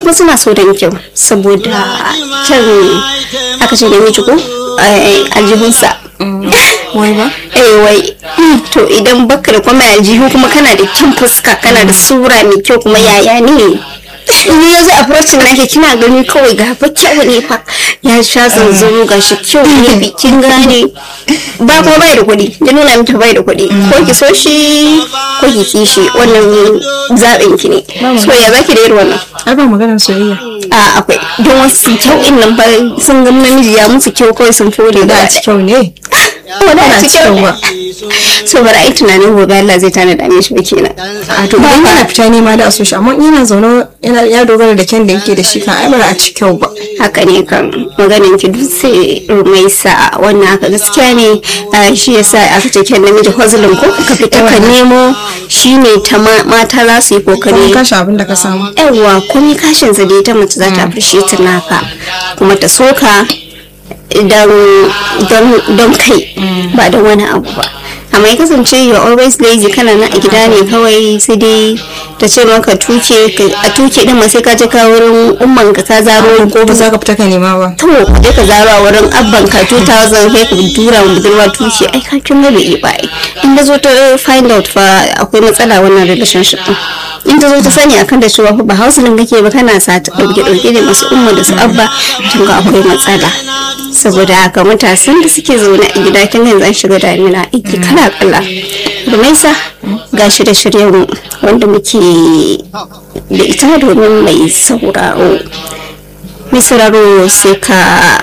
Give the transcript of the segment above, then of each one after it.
kuma suna so don kyau saboda kyan aka ce namiji ko aljihunsa wai ba eh wai to idan baka da kuma aljihu kuma kana da kyan fuska kana da sura mai kyau kuma yaya ne in ya zai approaching nake kina gani kawai ga fa kyau ne fa ya sha zanzaro ga shi kyau ne bikin gane ba kuma bai da kuɗi ya nuna miki bai da kuɗi ko ki so shi ko ki ki shi wannan zaɓin ki ne so ya zaki da irin wannan ai ba maganar soyayya a akwai don wasu kyau in nan ba sun ga namiji ya musu kyau kawai sun fure da da a ci kyau ne wani a ci kyau cikin ba so bari ai tunanin gobe Allah zai tana da mishi ba kenan a to idan yana fita nema da asushi amma in yana zaune yana ya dogara da kyan da yake da shi kan ai ba za a ci kyau ba haka ne kan maganin ki duk sai rumaisa wannan haka gaskiya ne a shi yasa aka ce kyan namiji hozulin ko ka fita ka nemo shine ta ma- mata za su yi kuma kokari kashe abin da ka samu yawa komai kashin sa dai ta mace za ta appreciate naka kuma ta soka don don- don kai ba don wani abu ba amma ya kasance you always lazy kana nan a gida ne kawai sai dai ta ce maka tuke ka- a tuke din ma sai ka je ka wurin umman ka ka zaro ko ba za ka fita ka nema ba to ka je ka zaro a wurin abban ka 2000 sai ka tura wa budurwa tuke ai ka kin ga bai ba ai in da zo ta find out fa akwai matsala wannan relationship din in ta zo ta sani akan da cewa fa ba hausulin kake ba kana sa ta dauke dauke da masu umma da su abba kin ga akwai matsala saboda haka matasan da suke zaune a gida kin ga yanzu an shiga damina aiki kala kala rumaisa ga shirye-shiryen mu wanda muke da ita domin mai sauraro mai sauraro sai ka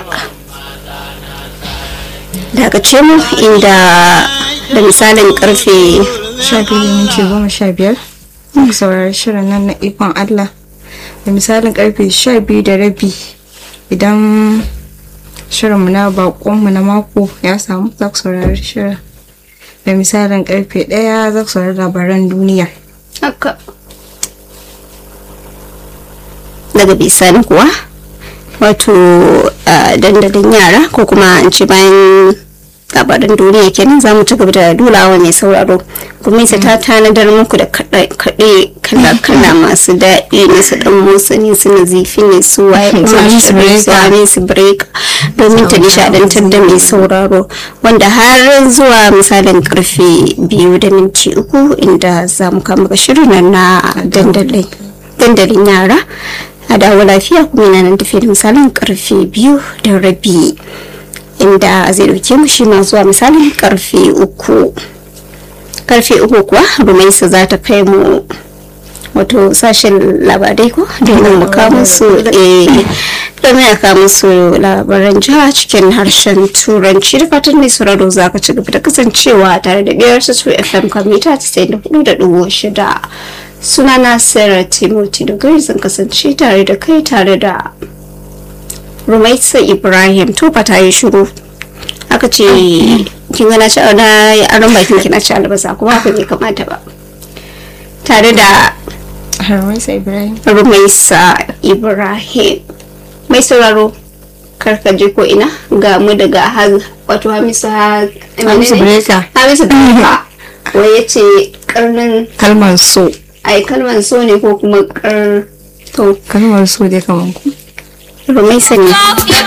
dakace mu inda da misalin karfe sha biyu da minti goma sha biyar ku saurari shirin nan na ikon Allah da misalin karfe sha biyu da rabi idan shirinmu na bakonmu na mako ya samu za ku saurari shirin da misalin karfe ɗaya za ku saurari labaran duniya haka daga bisani kuwa wato a dandalin yara ko kuma an ce bayan labaran duniya kenan za mu ci gaba da dulawa mai sauraro kuma ta tanadar muku da kaɗe kala-kala masu daɗi ne su ɗan motsa ne su nazifi ne su waye kuma Su Hamisu su Hamisu break domin ta nishaɗantar da mai sauraro wanda har zuwa misalin karfe biyu da minti uku inda za mu kama ga shirin nan na dandalin dandalin yara a dawo lafiya kuma yana nan tafiya da misalin karfe biyu da rabi inda zai dauke mu shi ma zuwa misalin karfe uku karfe uku kuwa rumaisa za ta kai mu wato sashen labarai ko domin mu kawo musu eh, domin a kawo musu labaran jiha cikin harshen turanci da fatan mai sauraro za ka ci gaba da kasancewa tare da biyar su fm kamita 94.6 sunana sarah timothy da gari zan kasance tare da kai tare da rumaisa ibrahim tufa ta yi shiru aka ce kin gana ci na aron bakin kina ci albasa kuma haka bai kamata ba tare da Harwaisa Ibrahim rumaisa ibrahim mai sauraro karkaje ko ina ga mu daga har wato hamisu ha Hamisu Breka. hamisu breka wai ya ce karnin kalmar so ai kalmar so ne ko kuma kar to kalmar so dai kamar ku rumaisa ne